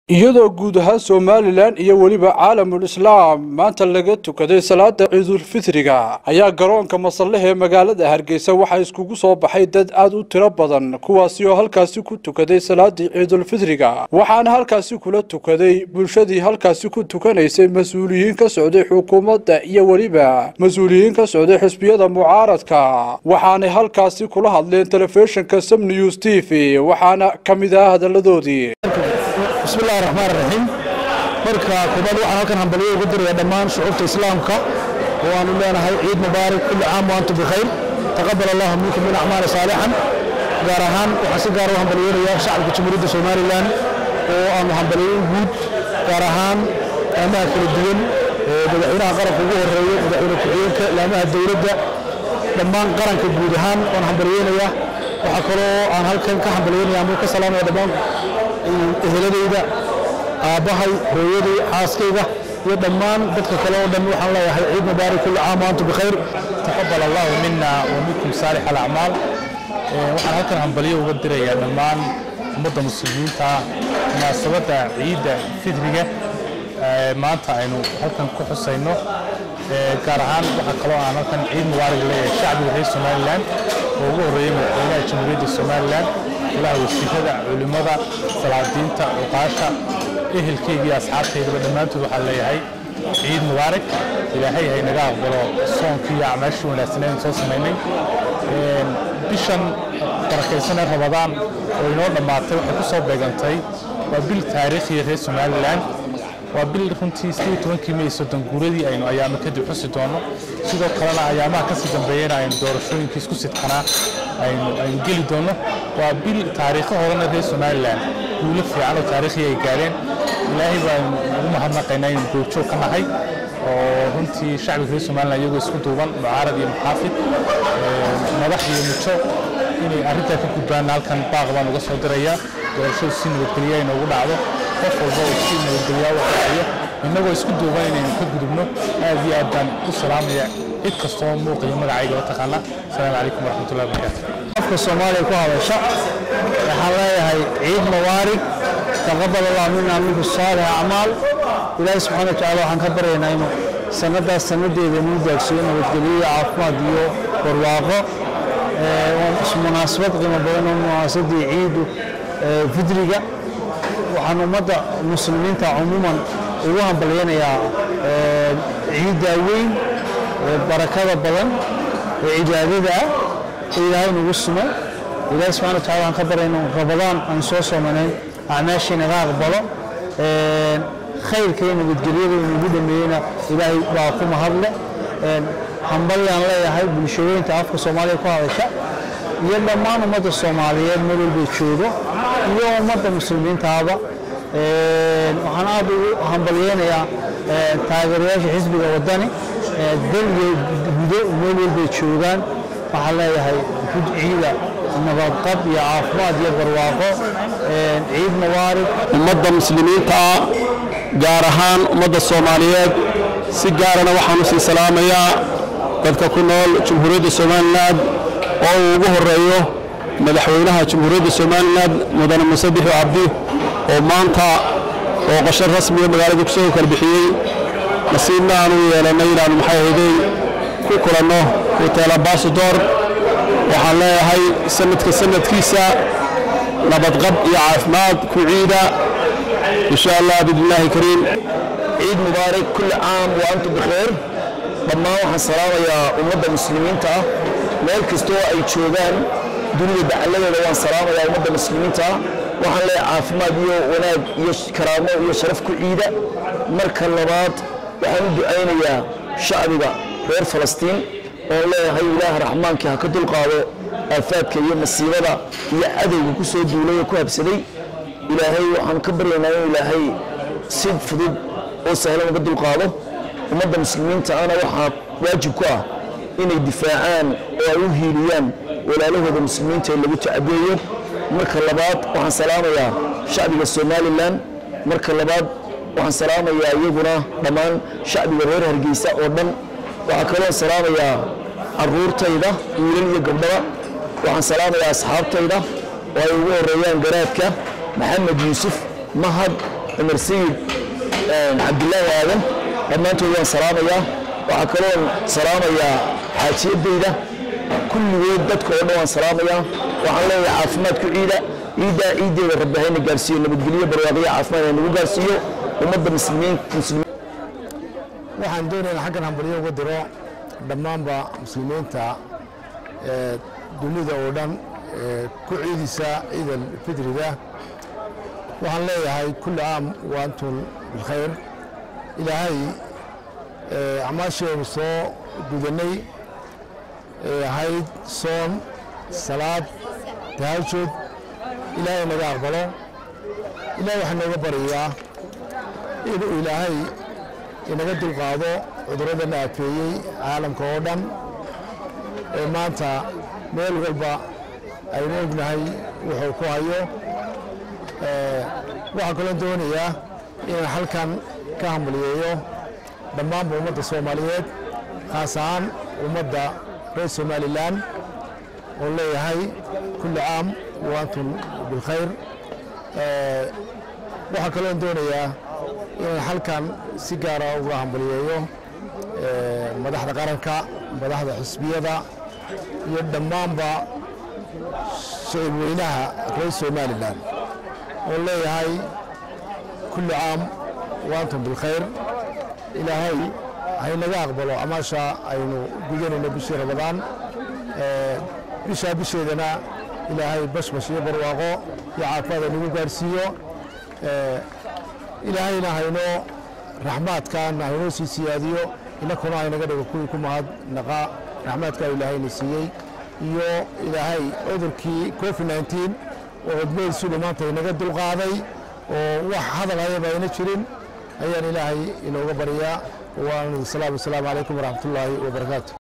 iyadoo guud ahaan somalilan iyo weliba caalamul islaam maanta laga tukaday salaada ciidulfitriga ayaa garoonka masallaha ee magaalada hargeysa waxaa iskugu soo baxay dad aad u tiro badan kuwaasi oo halkaasi ku tukaday salaadii ciidulfitriga waxaana halkaasi kula tukaday bulshadii halkaasi ku tukanaysay mas-uuliyiin ka socday xukuumadda iyo weliba mas-uuliyiin ka socday xisbiyada mucaaradka waxaanay halkaasi kula hadleen telefishinka sam news t v waxaana ka mid ah hadalladoodii bismillahi raxmaan raxiim marka koobaad waxaan halkan hambalyo ugu diraya dhammaan shucuubta islaamka oo aanu leenahay ciid mubaarak kulli caam wa antum bikhayr taqabal allahu minkum min acmaali saalixan gaar ahaan waxaan si gaar u hambalyeynaya shacabka jamhuuriyadda somalilan oo aanu hambalyeyn guud gaar ahaan laamaha kala duwan madaxweynaha qaranka ugu horeeyo madaxweyne ku-xigeenka laamaha dowladda dhammaan qaranka guud ahaan waan hambalyeynaya waxaa kaloo aan halkan ka hambalyeynaya ama ka salaamaya dhammaan eheladayda aabbahay hooyaday xaaskayga iyo dhammaan dadka kale oo dhan waxaan leeyahay ciid mubaarak kulli caam wa antum bikhayr taqabal allahu mina wa minkum saalix alacmaal waxaan halkan hambalyo uga dirayaa dhammaan ummadda muslimiinta munaasabadda ciidda fitriga maanta aynu halkan ku xusayno gaar ahaan waxaa kaloo aan halkan ciid mubaarak leeyahay shacbiga reer somalilan oo ugu horreeyey madaxweynaha jamhuuriyadda somalilan ilaha wasiirada culimmada salaadiinta cuqaasha ehelkayga iyo asxaabtaydaba dhammaantood waxaan leeyahay ciid mubaarak ilaahay hay naga aqbalo soonkii iyo acmaashii wanaagsaneyn soo samaynay bishan barakaysanee rabadaan oo inoo dhammaatay waxay ku soo beegantay waa bil taariikhiya reer somalilan waa bil runtii sidii tobankii may soddon guuradii aynu ayaamo kadib xusi doono sidoo kalena ayaamaha kasii dambeeyana aynu doorashooyinkii isku sidkanaa aynu geli doono waa bil taariikhahoodana reer somalilan guulo fiican oo taariikhi ay gaareen ilaahay baanu ugu mahadnaqaynaa inaynu goobjoog ka nahay oo runtii shacbiga reer somalilan iyagoo isku duuban mucaarad iyo muxaafid madax iyo mujo inay arrintaa ka gudbaan halkan baaq baan uga soo dirayaa doorashadu si nabadgelya ay noogu dhacdo qof walba oo si nabadgelyaa u qaxiyo innagoo isku duuban inaynu ka gudubno aad iyo aad baan u salaamaya cid kastoo muuqiyo magacayga la taqaana asalaamu calaykum waraxmatullahi wabarakaatu qofka soomaaliya ku hadasha waxaan leeyahay ciid mubaarig taqabal allah mina minku saalix acmaal ilaahi subxaana watacaala waxaan ka baryaynaa inuu sanadaas sanadeeda inuu gaagsiiyo nabadgelyo iyo caafimaad iyo barwaaqo munaasabad qiimo badan oo munaasabaddii ciidu fidriga waxaan ummadda muslimiinta cumuuman ugu hambalyanayaa ciidda weyn barakada badan ee cibaadada ah ee ilaahay nagu sumo ilaahay subxana watacala waxaan ka baryayna rabadaan aan soo soomanayn acmaashii naga aqbalo khayrka iyo nabadgelyada inagu dhameeyeyna ilaahay baa ku mahadle hambalyaan leeyahay bulshooyinta afka soomaaliya ku hadasha iyo dhammaan ummadda soomaaliyeed meel walbay joogo iyo ummadda muslimiintaaba waxaan aad ugu hambalyeynayaa taageerayaasha xisbiga waddani dal iyo gudo meel walbay joogaan waxaan leeyahay ciida nabadqab iyo caafimaad iyo barwaaqo ciid mubaarig ummadda muslimiinta gaar ahaan ummadda soomaaliyeed si gaarana waxaan u sii salaamayaa dadka ku nool jamhuuriyadda somalilan oo uu ugu horeeyo madaxweynaha jamhuuriyadda somalilan mudane muse bixi cabdi oo maanta booqasho rasmiga magaalada kusoo kala bixiyey nasiibna aanu yeelannay inaannu maxay ahaydey ku kulanno hotel ambasador waxaan leeyahay sanadka sanadkiisa nabadqab iyo caafimaad ku ciida insha allah biidnillaahi kariim ciid mubaarak kulli caam wa antum bikhayr dhammaan waxaan salaamayaa ummadda muslimiinta ah meel kastoo ay joogaan dunida dacalladeeda waan salaamayaa ummadda muslimiinta ah waxaan leeyahay caafimaad iyo wanaag iyo karaamo iyo sharaf ku ciida marka labaad waxaan u ducaynayaa shacbiga reer falastiin oon leeyahay ilaaha raxmaankii ha ka dulqaado aafaadka iyo masiibada iyo cadowga ku soo duulay oo ku habsaday ilaahay waxaan ka baryaynaa in ilaahay si fudud oo sahlan uga dulqaado ummadda muslimiinta ana waxaa waajib ku ah inay difaacaan oo ay u hiiliyaan walaalahooda muslimiinta ee lagu tacabeeyo marka labaad waxaan salaamayaa shacbiga somalilan marka labaad waxaan salaamayaa iyaguna dhammaan shacbiga reer hargeysa oo dhan waxaa kaloo salaamayaa caruurtayda wiilal iyo gabdhaba waxaan salaamayaa asxaabtayda oo ay ugu horeeyaan garaadka maxamed yuusuf mahad cumar sayid cabdilaahi aadan dhammaantood waan salaamayaa waxaa kaloon salaamayaa xaajiyadayda kulligood dadka oo dhan waan salaamayaa waxaan leeyahay caafimaadku ciida ciiddaa ciiddeeda rabbi hayna gaarsiiyo nabadgelyo barwaaqiyo caafimaad ha nagu gaarsiiyo ummadda muslimiin muslimiin waxaan doonaynaa xaggan hambalyo uga diro dhammaanba muslimiinta ee dunida oo dhan ee ku ciidisa ciidal fitriga waxaan leeyahay kulli caam wa antum bilkhayr ilaahay ee acmaasheenu soo gudanay ee ahayd soon salaad tahajud ilaahay naga aqbalo ilaahay waxaa nooga baryayaa inuu ilaahay inaga dulqaado cudurradan aafeeyey caalamka oo dhan ee maanta meel walba aynu ognahay wuxuu ku hayo waxaa kaloo doonayaa inaan halkan ka hambaliyeeyo dhammaanba ummadda soomaaliyeed khaas ahaan ummadda reer somalilan oo leeyahay kulli caam wa antum bilkhayr waxaa kaloo doonayaa inaan halkan si gaara uga hambaliyeeyo madaxda qaranka madaxda xisbiyada iyo dhammaanba shacib weynaha reer somalilan oo leeyahay kulli caam wa antum bilkhayr ilaahay haynaga aqbalo amaasha aynu gudanayno bishii ramadaan bishaa bisheedana ilaahay bashbash iyo barwaaqo iyo caafimaad aynagu gaarsiiyo ilaahayna haynoo raxmaadkan haynoo sii siyaadiyo inakuna haynaga dhigo kuwii ku mahadnaqa raxmaadkaa ilaahayna siiyey iyo ilaahay cudurkii covid nneteen oo cudmadiisuga maanta inaga dulqaaday oo wax hadal hayaba ayna jirin ayaan ilaahay inooga baryaa waan salaam wasalaamu calaykum waraxmatullaahi wabarakaatu